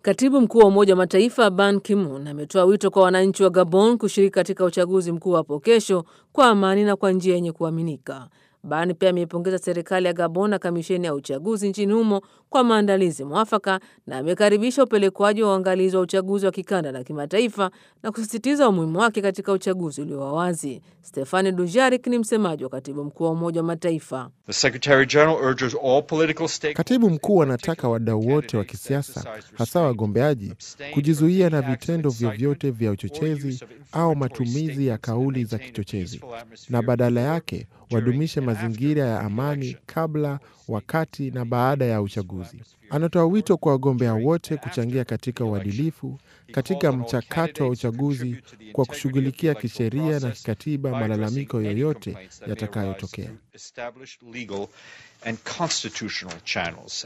Katibu mkuu wa Umoja wa Mataifa Ban Ki-moon ametoa wito kwa wananchi wa Gabon kushiriki katika uchaguzi mkuu hapo kesho kwa amani na kwa njia yenye kuaminika. Ban pia ameipongeza serikali ya Gabon na kamisheni ya uchaguzi nchini humo kwa maandalizi mwafaka na amekaribisha upelekwaji wa uangalizi wa uchaguzi wa kikanda na kimataifa na kusisitiza umuhimu wake katika uchaguzi ulio wa wazi. Stefani Dujarik ni msemaji wa katibu mkuu wa Umoja wa Mataifa. Katibu mkuu anataka wadau wote wa kisiasa, hasa wagombeaji, kujizuia na vitendo vyovyote vya uchochezi au matumizi ya kauli za kichochezi, na badala yake wadumishe mazingira ya amani kabla, wakati na baada ya uchaguzi. Anatoa wito kwa wagombea wote kuchangia katika uadilifu katika mchakato wa uchaguzi kwa kushughulikia kisheria na kikatiba malalamiko yoyote yatakayotokea.